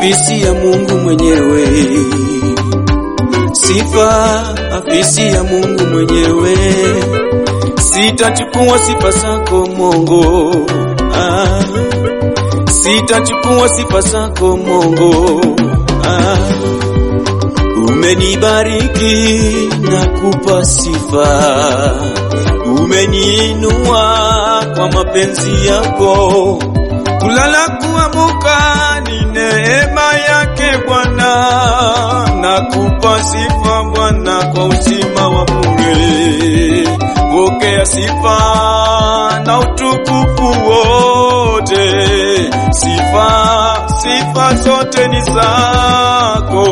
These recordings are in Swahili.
afisi ya Mungu mwenyewe, sifa afisi ya Mungu mwenyewe. Sitachukua sifa zako Mungu, ah. Sitachukua sifa zako Mungu, ah. Umenibariki na kupa sifa, umeniinua kwa mapenzi yako. Kulala kuamuka ni neema yake Bwana, na kupa sifa Bwana kwa uzima wa bure. Pokea sifa na utukufu wote, sifa sifa zote ni zako.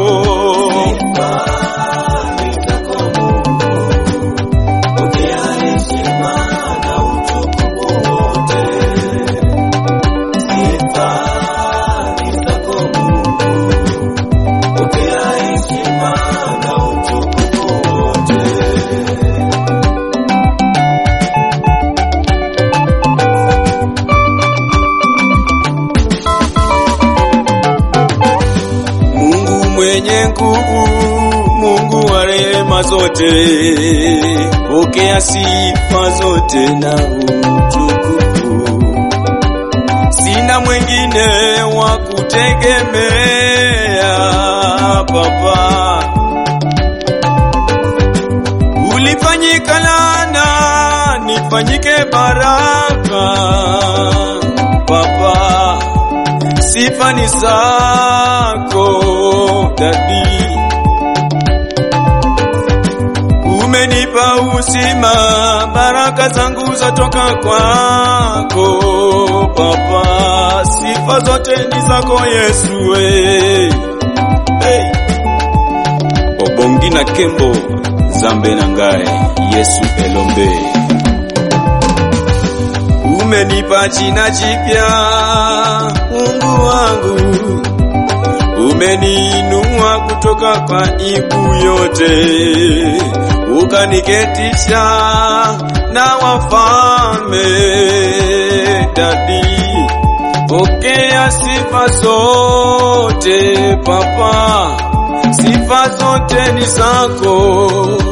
Mungu mwenye nguvu, Mungu wa rehema zote, pokea sifa zote na utukufu. Sina mwingine wa kutegemea, Baba. Ulifanyika laana, nifanyike baraka, Baba sifa ni zako dadi, umenipa uzima, baraka zangu zatoka kwako Baba, sifa zote ni zako Yesu we. Hey. Obongi na Kembo Zambe na Ngae Yesu Elombe Umenipa jina jipya Mungu wangu, umeniinua kutoka kwa ibu yote, ukaniketisha na wafalme. Dadi, pokea sifa zote Papa, sifa zote ni zako.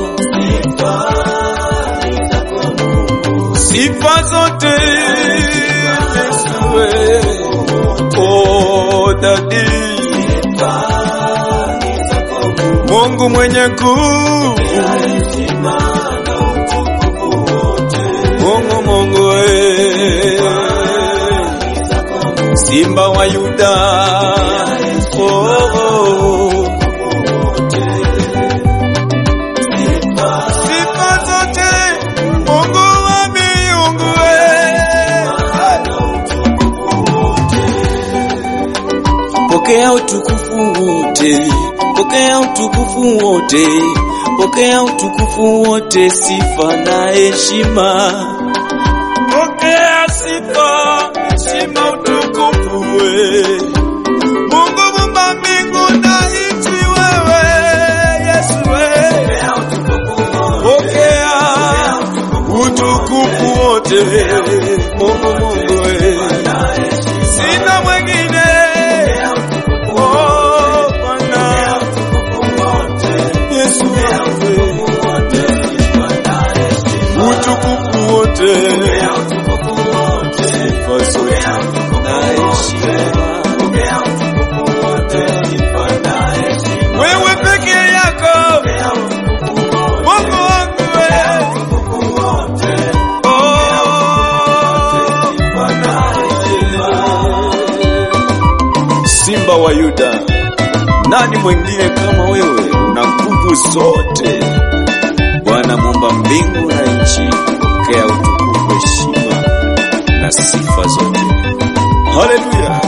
Sifa zote Yesu we. Oh, dadi Mungu mwenye nguvu Mungu Mungu we. Simba wa Yuda oh, oh. Sifa zote Mungu wa miungu we. Pokea utukufu wote, pokea utukufu wote, pokea utukufu wote, sifa na heshima. Pokea sifa, heshima, utukufu we. Mungu mumba mbingu na nchi wewe, Yesu we. Pokea utukufu wote, Mungu Mungu we. Sina mwingine Oh, Bwana. Yesu wewe. Utukufu wote sifa zote na heshima wewe peke yako Mungu wangu wewe Oh, Simba wa Yuda, nani mwingine kama wewe? Una nguvu zote, Bwana muumba mbingu na nchi, pokea utukufu, heshima na sifa zote. Haleluya!